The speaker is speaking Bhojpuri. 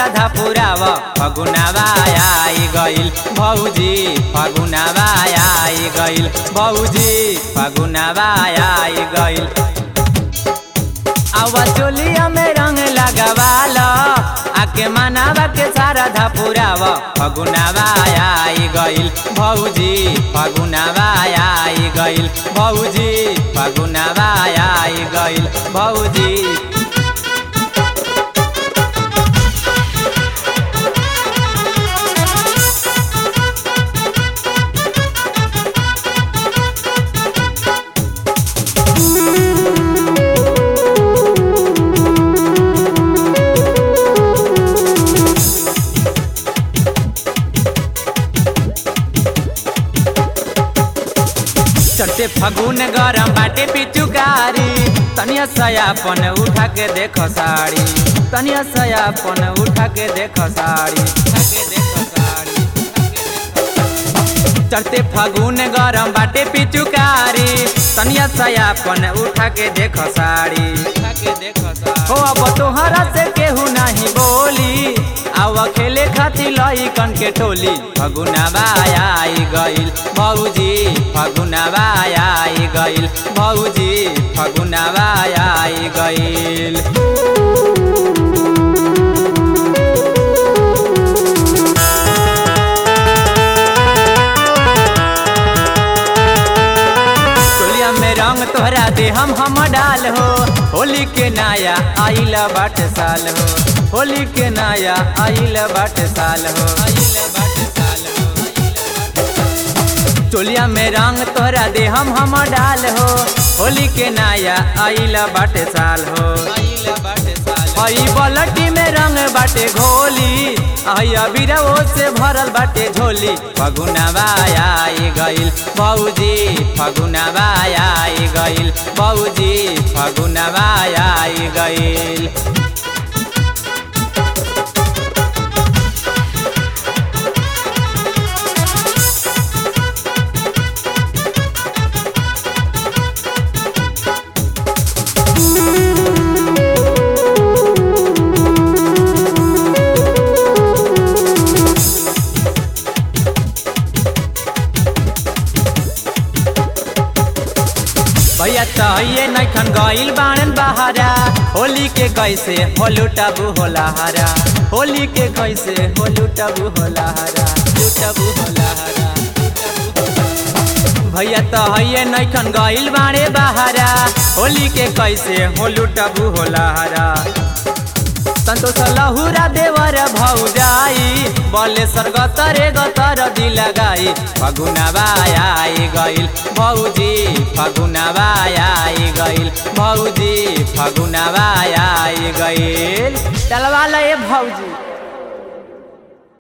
सारधा पुराव फगुनावा आई गइल भौजी फगुनावा आई गइल भौजी फगुनावा आई गइल आवा चोलिया में रंग लगावाल आके मनावा के सारधा पुराव फगुनावा आई गइल भौजी फगुनावा आई गइल भौजी फगुनावा आई गइल भौजी चढ़ते फगुन गरम बाटे पिचुकारी तनिया सयापन उठा के देखो साड़ी तनिया सयापन उठा के देखो साड़ी उठा के देखो साड़ी, उठा के देखो साड़ी। चढ़ते फगुन गरम बाटे पिचुकारी तनिया सयापन उठा के देखो साड़ी उठा के देखो साड़ी हो अब तोहरा से केहू नहीं बोली आव खेले खातिर लइकन के टोली फगुनावा आई गइल भौजी फगुनावा आई गइल भौजी फगुनावा आई गइल टोलिया में रंग तोहरा दे हम हम डाल हो होली के नाया आइला बाट साल हो होली के नाया आइला बाट साल हो आइला बाट साल हो टोलिया में रंग तोहरा दे हम हम डाल हो होली के नाया आइला बाट साल हो आइला बाट साल हई बलटी में रंग बाटे घोली आई अबीरवो से भरल बाटे झोली फगुनावा आई गइल भौजी फगुनावा आई गइल भौजी फगुनावा आई गइल भैया तहिए नैखन गइल बाणन बहारा होली के कैसे होलुटबू होला हरा होली के कैसे होलुटबू होला हरा लुटबू होला हरा भैया तहिए नैखन गइल बाणे बहारा होली के कैसे होलुटबू होला हरा संतोष लहुरा देवर भौजाई बलेश्वर गतरे गतर दिल गाई फगुनावा आई गइल भौजी फगुनावा आई गइल भौजी फगुनावा आई गइल चलवा ले भौजी